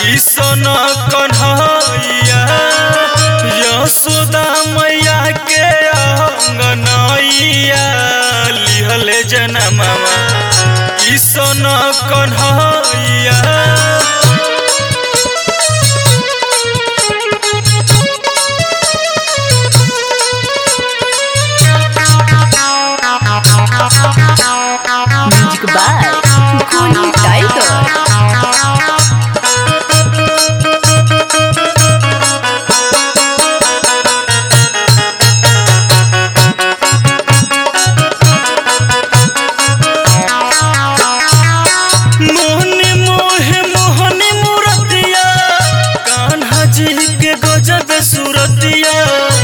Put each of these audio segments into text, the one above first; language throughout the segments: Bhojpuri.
किसन कन्हैया यशोदा मैया के अंगनैया लिहले जनमवा किसन Kanhaiya Music by Kuni Tiger. मोहनी मोहे मोहनी मूरतिया कान्हा जी के गजब सूरतिया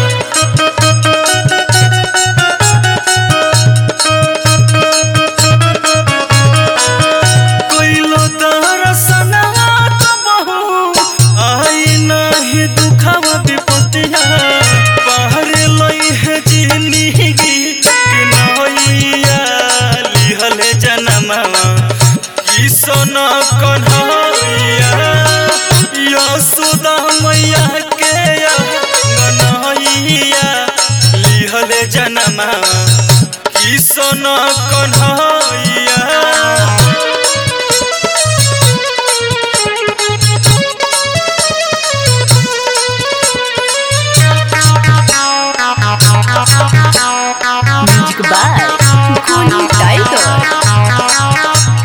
कोइलो दरसनवा तो बहु आई नाही दुखवा विपतिया पार लई है जिंदगी कि नैया लिहले जनमवा किसन कन्हैया यशोदा मैया के गनैया लिहले जनमवा किसन Kanhaiya Music by Kuni Tiger.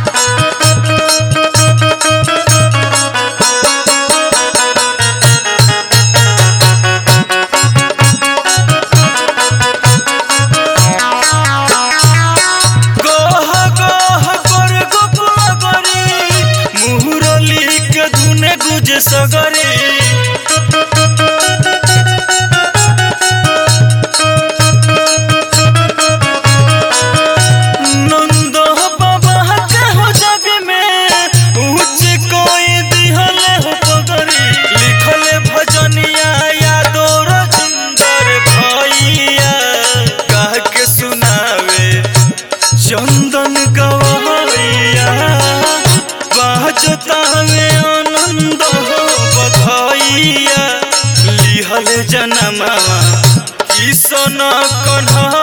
गह गह कर गोकुल गरी मुहुरली के धुने गुज सगरी नंद बाबा के हो जग में ऊंच कोई दिहले हो पगरी लिखले भजनिया यादो रजिंदर भैया कह के सुनावे चंदन गवैया बाजतावे आनंद हो बधाइया लिहल जनमवा किसन कन्हा